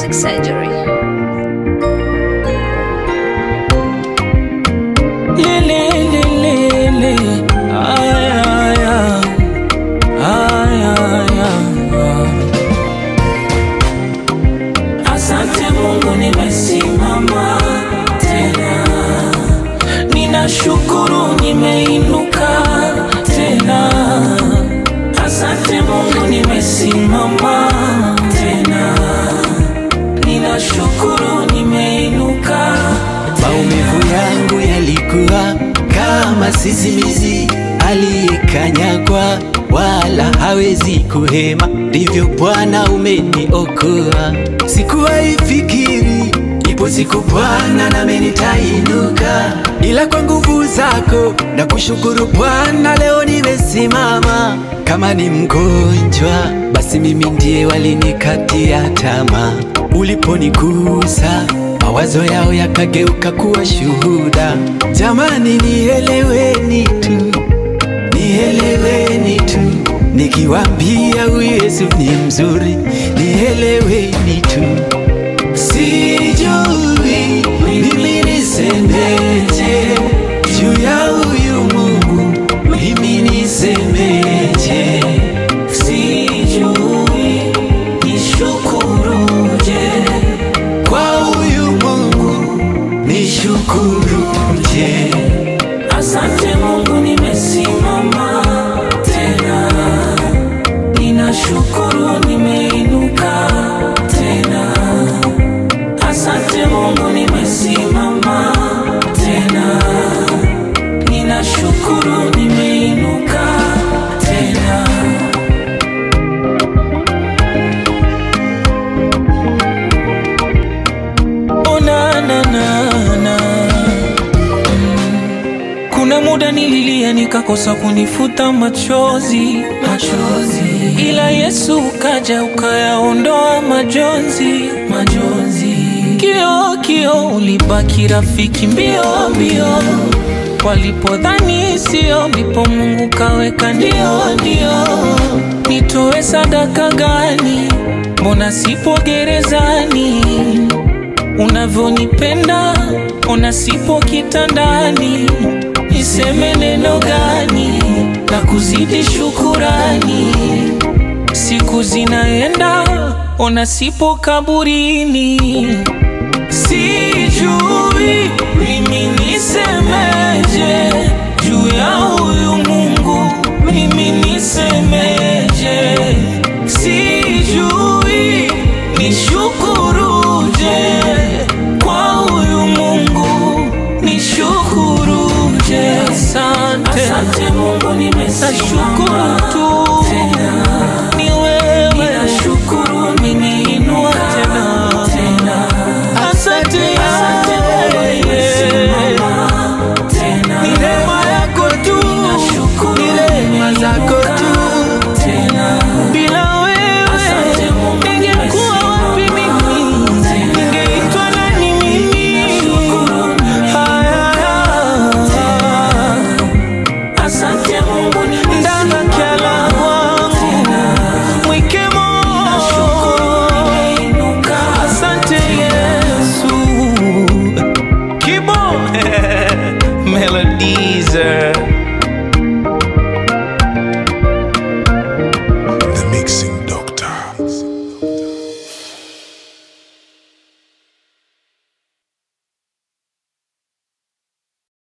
Music Surgery. Lele, lele, le. Ay, ay, ay. Ay, ay, ay. Asante Mungu nimesimama tena, ninashukuru nimeinuka tena. Asante Mungu nimesimama tena, ninashukuru nimeinuka Maumivu yangu yalikuwa kama sisimizi aliyekanyagwa, wala hawezi kuhema. Ndivyo Bwana umeniokoa. Sikuwahi fikiri ipo siku Bwana nami nitainuka, ila kwa nguvu zako na kushukuru Bwana, leo nimesimama. Kama ni mgonjwa, basi mimi ndiye walinikatia tamaa. Uliponigusa mawazo yao yakageuka kuwa shuhuda. Jamani, nieleweni tu, nieleweni tu, nikiwaambia huyu Yesu ni mzuri, nieleweni tu. Sijui mimi nisemeje juu ya huyu Mungu, mimi nisemeje? Sijui nishukuruje kwa huyu Mungu, nishukuruje? Asante Mungu nimesimama tena, ninashukuru nimeinuka tena. Asante Mungu nimesimama tena, ninashukuru nimeinuka tena. Oh, na, na, na, na. Kuna muda nililia nikakosa kunifuta machozi, machozi. Ila Yesu ukaja ukayaondoa majonzi, majonzi. Kio kio ulibaki rafiki mbio mbio, walipodhani sio, ndipo Mungu kaweka ndio ndio. Nitoe sadaka gani? Mbona sipo gerezani? unavyonipenda ona sipo kitandani, niseme neno gani na kuzidi shukurani? Siku zinaenda ona sipo kaburini, sijui mimi nisemeje juu ya huyu Mungu, mimi nisemeje? Sijui nishukuruje kwa huyu Mungu, nishukuruje? Asante, asante Mungu, nimesimama tu